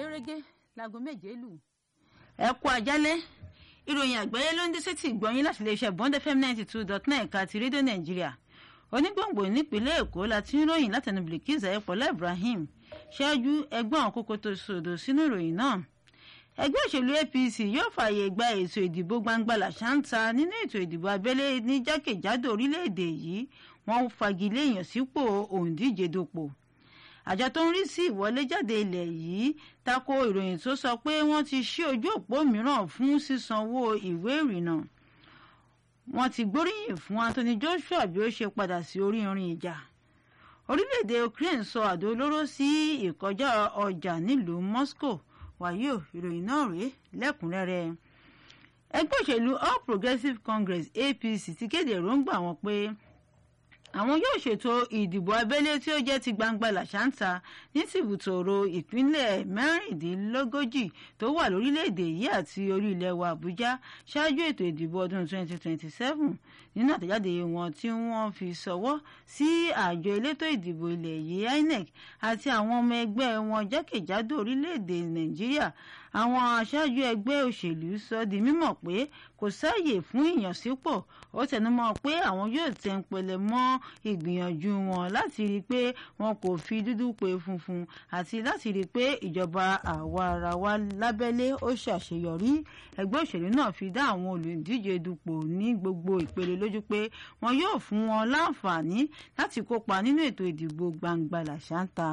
gẹ́rẹ́gẹ́ láago méje lù. ẹ kú àjálẹ́ ìròyìn àgbáyé ló ń dé sétí ìgbọ́yìn láti iléeṣẹ́ bond fm ninety two dot nine ẹ̀ka ti rédíò nàìjíríà onígbòǹgbò nípínlẹ̀ èkó la ti ń ròyìn látẹnu bilkis ayọ̀pọ̀lá ibrahim ṣáájú ẹgbọ́n àwọn kókó tó sòdò sínú ìròyìn náà ẹgbẹ́ òṣèlú apc yóò fààyè gba ètò ìdìbò gbangba làṣántà nínú ètò ìdìbò abẹ́lé ní jákèjádò orílẹ̀-èdè yìí wọ́n fagilé ìyànsípò òǹdíje dupò àjọ tó ń rí sí ìwọléjáde ilẹ̀ yìí tako ìròyìn tó sọ pé wọ́n ti ṣí ojú òpó mìíràn fún sísanwó ìwé ìrìnnà wọ́n ti gbóríyìn fún anthony joshua bí ó ṣe padà sí orí irin ìjà orílẹ̀-èdè ukraine sọ àdó olóró sí ìkọjá ọjà nílùú moscow wàyí ò ìròyìn náà rèé lẹ́kùnrẹ́rẹ́ ẹgbẹ́ òṣèlú all progressives congress apc ti kéde èròǹgbà wọn pé àwọn yóò ṣètò ìdìbò abẹ́lé tí ó jẹ́ ti gbangba làṣántà ní tìbùtòrò ìpínlẹ̀ mẹ́rìndínlógójì tó wà lórílẹ̀‐èdè yìí àti orí ilẹ̀ wa àbújá ṣáájú ètò ìdìbò ọdún 2027 nínú àtẹ̀jáde wọn tí wọ́n fi ṣọwọ́ sí àjọ elétò ìdìbò ilẹ̀ yìí inec àti àwọn ọmọ ẹgbẹ́ wọn jákèjádò orílẹ̀‐èdè nàìjíríà àwọn aṣáájú ẹgbẹ́ òṣèlú sọ di mímọ̀ pé kò sáàyè fún ìyànsípò ó tẹnumọ́ pé àwọn yóò tẹ̀ ń pẹlẹ mọ́ ìgbìyànjú wọn láti rí i pé wọn kò fi dúdú pe funfun àti láti rí i pé ìjọba àwa-ara-wa lábẹ́lé ó ṣàṣeyọrí ẹgbẹ́ òṣèlú náà fi dá àwọn olùdíje dupò ní gbogbo ìpele lójú pé wọn yóò fún wọn láǹfààní láti kópa nínú ètò ìdìbò gbangba làṣántà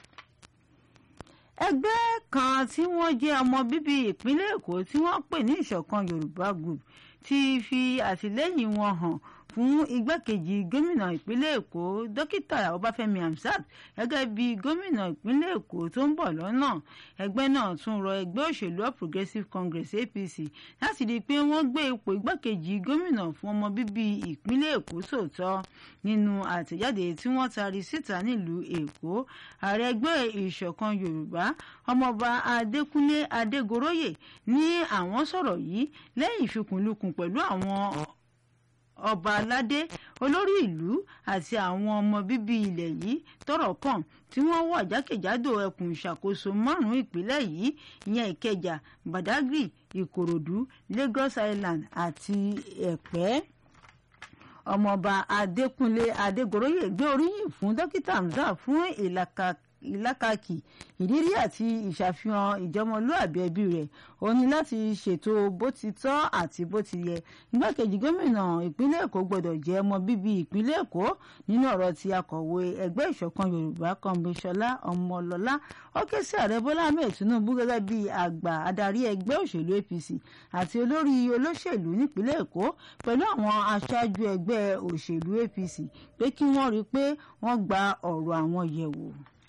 ẹgbẹ́ kan tí wọ́n jẹ́ ọmọ bíbí ìpínlẹ̀ èkó tí wọ́n pè ní ìṣọ̀kan yorùbá group ti fi àtìlẹ́yìn wọn hàn fún igbákejì gómìnà ìpínlẹ̀ èkó dókítà ọbáfẹ́mi hamsat gẹ́gẹ́ bí gómìnà ìpínlẹ̀ èkó tó ń bọ̀ lọ́nà ẹgbẹ́ náà tún rọ ẹgbẹ́ òṣèlú all progressives congress apc láti rí i pé wọ́n gbé ipò igbákejì gómìnà fún ọmọ bíbí ìpínlẹ̀ èkó sòótọ́ nínú àtẹ̀jáde tí wọ́n taari síta nílùú èkó ààrẹ ẹgbẹ́ ìṣọ̀kan yorùbá ọmọọba adékúnlé adégoróyè ní àwọn sọ̀rọ̀ yìí lẹ́yìn ìfikùnlukùn pẹ̀lú àwọn ọba aládé olórí ìlú àti àwọn ọmọ bíbí ilẹ̀ yìí tọ́rọ̀ kàn tí wọ́n wà jákèjádò ẹkùn ìṣàkóso márùn-ún ìpínlẹ̀ yìí ìyẹn ìkẹjà badagry ìkòròdú lagos island àti ẹ̀pẹ́ ọmọọba adékúnlé adégoróyè gbé oríyìn fún dókítà hamza fún ìlàkàkì ìlàkàkì ìrírí àti ìṣàfihàn ìjọmọlúàbí ẹbí rẹ̀ ó ní láti ṣètò bó ti tọ́ àti bó ti yẹ igbákejì gómìnà ìpínlẹ̀ èkó gbọ́dọ̀ jẹ́ ọmọ bíbí ìpínlẹ̀ èkó nínú ọ̀rọ̀ tí akọ̀wé ẹgbẹ́ ìṣọ̀kan yorùbá kọ́ńbíṣọlá ọmọlọ́lá ó ké sí ààrẹ bọ́lá ahmed tinubu gẹ́gẹ́ bí àgbà adarí ẹgbẹ́ òṣèlú apc àti olórí olóṣèlú nípínlẹ̀ èkó pẹ̀lú àwọn aṣáájú ẹgbẹ́ òṣèlú apc pé kí wọ́n rí i pé wọ́n gba ọ̀rọ̀ àwọn yẹ̀wò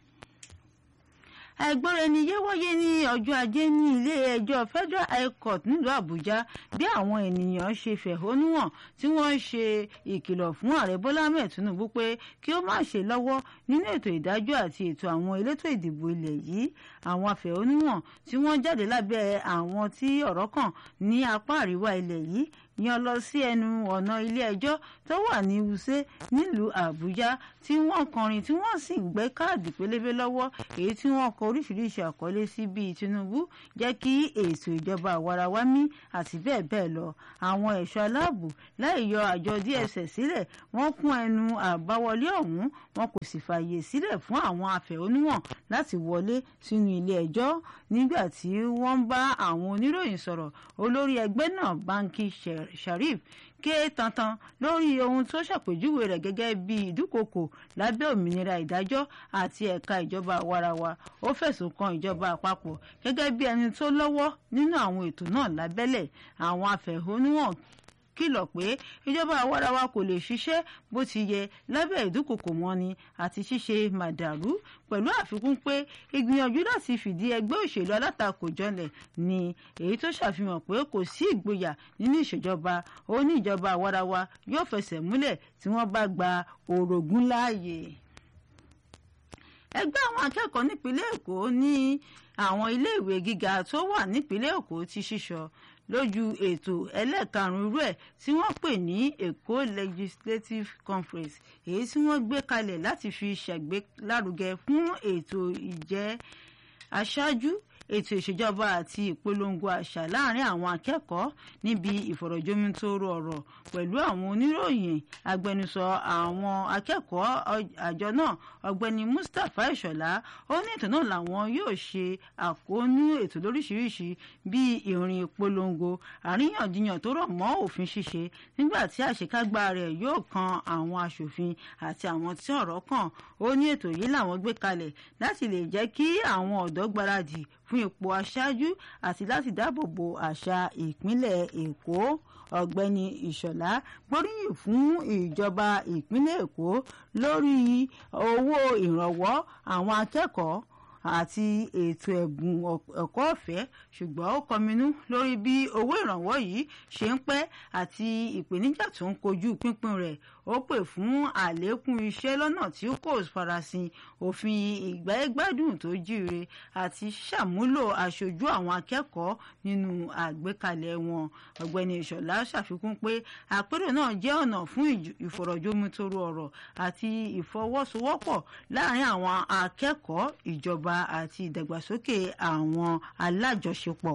ẹgbọ́ra-ẹni-yé wáyé ní ọjọ́ ajé ní ilé-ẹjọ́ federal high court nílùú àbújá bí àwọn ènìyàn ṣe fẹ̀hónú hàn tí wọ́n ṣe ìkìlọ̀ fún ààrẹ bọ́lá ahmed tinubu pé kí ó má ṣe lọ́wọ́ nínú ètò ìdájọ́ àti ètò àwọn elétò ìdìbò ilẹ̀ yìí àwọn afẹ̀hónúhàn tí wọ́n jáde lábẹ́ àwọn tí ọ̀rọ̀ kàn ní apá àríwá ilẹ̀ yìí yan lọ sí ẹnu ọ̀nà ilé ẹjọ́ tó wà ní wuse nílùú àbújá tí wọ́n kọrin tí wọ́n sì gbé káàdì pélébé lọ́wọ́ èyí tí wọ́n kọ oríṣiríṣi àkọlé sí bíi tinubu jẹ́ kí ètò ìjọba àwarawa mí àti bẹ́ẹ̀ bẹ́ẹ̀ lọ àwọn ẹ̀ṣọ́ aláàbò láì yọ àjọ dss sílẹ̀ wọ́n kún ẹnu àbáwọlé ọ̀hún wọn kò sì fààyè sílẹ̀ fún àwọn afẹ̀hónúhàn láti wọlé sínú ilé ẹjọ́ nígbà tí wọ́n ń bá àwọn oníròyìn sọ̀rọ̀ olórí ẹgbẹ́ náà banki sharif ké tantan lórí ohun tó ṣàpèjúwe rẹ̀ gẹ́gẹ́ bí ìdúkokò lábẹ́ òmìnira ìdájọ́ àti ẹ̀ka ìjọba àwarawa ó fẹ̀sùn kan ìjọba àpapọ̀ gẹ́gẹ́ bí ẹni tó lọ́wọ́ nínú àwọn ètò náà lábẹ́lẹ̀ àwọn afẹ̀hónúhàn kìlọ̀ pé ìjọba àwarawa kò lè ṣiṣẹ́ bó ti yẹ lábẹ́ ìdúkokò mọ́ni àti ṣíṣe màdàrú pẹ̀lú àfikún pé ìgbìyànjú láti fìdí ẹgbẹ́ òṣèlú alátakò jọlẹ̀ ni èyí tó ṣàfihàn pé kò sí ìgboyà nínú ìṣèjọba ó ní ìjọba àwarawa yóò fẹsẹ̀ múlẹ̀ tí wọ́n bá gba orogún láàyè ẹgbẹ́ àwọn akẹ́kọ̀ọ́ nípínlẹ̀ èkó ní àwọn iléèwé gíga tó wà nípínlẹ̀ èkó ti ṣíṣọ lójú ètò ẹlẹ́ẹ̀karùn-ún irú ẹ̀ tí wọ́n pè ní èkó legislative conference èyí tí wọ́n gbé kalẹ̀ láti fi ṣàgbélárugẹ fún ètò ìjẹ́ aṣáájú ètò ìṣèjọba àti ìpolongo àṣà láàrin àwọn akẹ́kọ̀ọ́ níbi ìfọ̀rọ̀jomitoro ọ̀rọ̀ pẹ̀lú àwọn oníròyìn agbẹnusọ àwọn akẹ́kọ̀ọ́ àjọ náà ọ̀gbẹ́ni Mustapha Ìṣọ̀lá ó ní ètò náà làwọn yóò ṣe àkóónú ètò lóríṣiríṣi bíi ìrìn ìpolongo àríyànjiyàn tó rọ̀ mọ́ òfin ṣíṣe nígbà tí àṣekágbá rẹ̀ yóò kan àwọn aṣòfin àti àwọn tí ọ̀rọ̀ kàn ó ní ètò yìí làwọn gbé kalẹ̀ láti lè jẹ́ kí àwọn ọ̀dọ́ gbáradì fún ipò aṣáájú àti láti dáàbò bo àṣà ìpínlẹ̀ Èkó ọ̀gbẹ́ni Ìṣọ̀lá gbóríyìn fún ìjọba ìpínlẹ̀ Èkó lórí owó ìrànwọ́ àwọn akẹ́kọ̀ọ́ àti ètò ẹ̀bùn ẹ̀kọ́ ọ̀fẹ́ ṣùgbọ́n ó kọminú lórí bí owó ìrànwọ́ yìí ṣe ń pẹ́ àti ìpèníjà tó ń kojú pínpín rẹ̀ ó pè fún àlékún iṣẹ́ lọ́nà tí kò farasin òfin ìgbáyégbádùn tó jíire àti ṣàmúlò aṣojú àwọn akẹ́kọ̀ọ́ nínú àgbékalẹ̀ wọn ọ̀gbẹ́ni ìṣọ̀lá ṣàfikún pé àpérò náà jẹ́ ọ̀nà fún ìfọ̀rọ̀jomitoro ọ̀rọ̀ àti ìfọwọ́sowọ́pọ̀ láàrin àwọn akẹ́kọ̀ọ́ ìjọba àti ìdàgbàsókè àwọn alájọṣepọ̀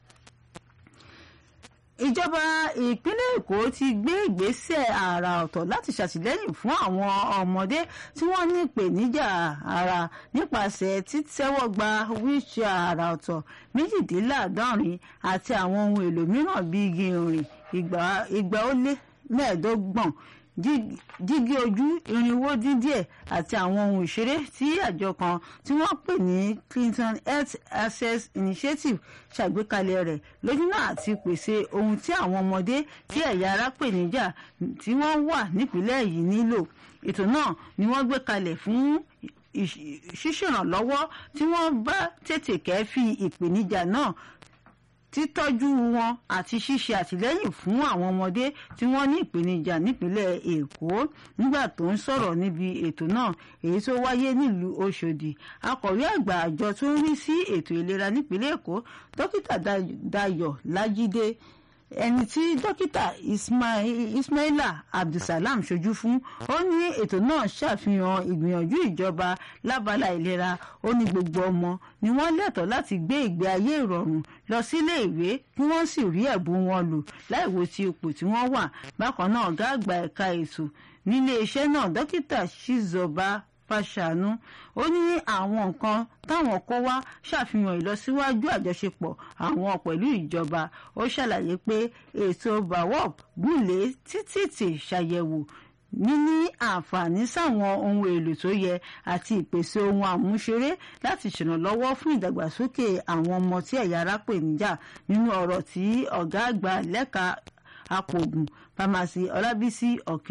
ìjọba ìpínlẹ̀ èkó ti gbé ìgbésẹ̀ àrà ọ̀tọ̀ láti ṣàtìlẹ́yìn fún àwọn ọmọdé tí wọ́n ní ìpèníjà ara nípasẹ̀ títẹ́wọ́gba wíṣẹ́ àrà ọ̀tọ̀ méjìdínláàádọ́rin àti àwọn ohun èlò mìíràn bíi igi ìrìn igba ó lé mẹ́ẹ̀ẹ́dọ́gbọ̀n jígí ojú irinwó dín díẹ̀ àti àwọn ohun ìṣeré tí àjọ kan tí wọ́n pè ní Clinton Health Access Initiative ṣàgbékalẹ̀ rẹ̀ lójúnà àti pèsè ohun tí àwọn ọmọdé tí ẹ̀yà ara pè níjà tí wọ́n wà nípìnlẹ̀ yìí nílò ètò náà ni wọ́n gbé kalẹ̀ fún ṣíṣèrànlọ́wọ́ tí wọ́n bá tètè kẹ́fì ìpèníjà náà títọ́jú wọn àti ṣíṣe àtìlẹ́yìn fún àwọn ọmọdé tí wọ́n ní ìpèníjà nípínlẹ̀ Èkó nígbà tó ń sọ̀rọ̀ níbi ètò náà èyí tó wáyé nílùú Ọ̀ṣọ́dì akọ̀wé àgbà àjọ tó ń rí sí ètò ìlera nípínlẹ̀ Èkó dókítà Dayọ̀ Lájídé ẹni tí dókítà Ismaila Abdulsalam ṣojú fún ó ní ètò náà ṣàfihàn ìgbìyànjú ìjọba lábala ìlera ó ní gbogbo ọmọ ni wọ́n lẹ́tọ̀ọ́ láti gbé ìgbé ayé ìrọ̀rùn lọ sílé ìwé kí wọ́n sì rí ẹ̀bùn wọn lò láìwo ti ipò tí wọ́n wà bákan náà ọ̀gá àgbà ẹ̀ka ètò nílé iṣẹ́ náà dókítà Shizoba Fàṣànú ó ní àwọn nǹkan táwọn kó wá ṣàfihàn ìlọsíwájú àjọṣepọ̀ àwọn pẹ̀lú ìjọba ó ṣàlàyé pé ètò bawop gúnlé títí ṣàyẹ̀wò níní àǹfààní sáwọn ohun èlò tó yẹ àti ìpèsè ohun àmúṣeré láti ṣèrànlọ́wọ́ fún ìdàgbàsókè àwọn ọmọ tí ẹ̀yà ara pè níjà nínú ọ̀rọ̀ tí ọ̀gá àgbà lẹ́ka apògùn pharmacy ọlábísí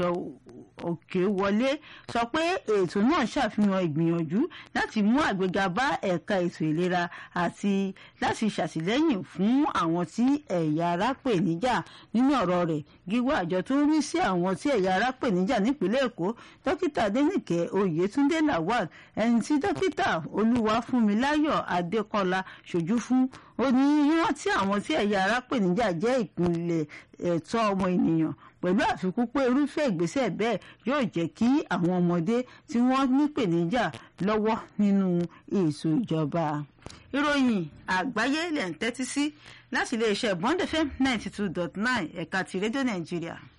òkèwọlé sọ pé ètò náà ṣàfihàn ìgbìyànjú láti mú àgbéga bá ẹ̀ka ètò ìlera àti láti ṣàtìlẹ́yìn fún àwọn tí ẹ̀yà ara pè níjà nínú ọ̀rọ̀ rẹ̀ gíwá àjọ tó ń rí sí àwọn tí ẹ̀yà ara pè níjà nípínlẹ̀ èkó dókítà adẹnìkẹ́ oyètúndé lawal ẹni tí dókítà olúwafúnmiláyọ̀ adékọlá ṣojú fún ó ní rántí àwọn tí ẹ̀yà ara pè níjà jẹ́ ìpínlẹ̀ ẹ̀tọ́ ọmọ ènìyàn pẹ̀lú àfikún pé irúfẹ́ ìgbésẹ̀ bẹ́ẹ̀ yóò jẹ́ kí àwọn ọmọdé tí wọ́n nípèníjà lọ́wọ́ nínú ètò ìjọba. ìròyìn àgbáyé lẹ̀ ń tẹ́tí sí láti iléeṣẹ́ Bond FM ninety two dot nine ẹ̀ka ti rédíò nàìjíríà.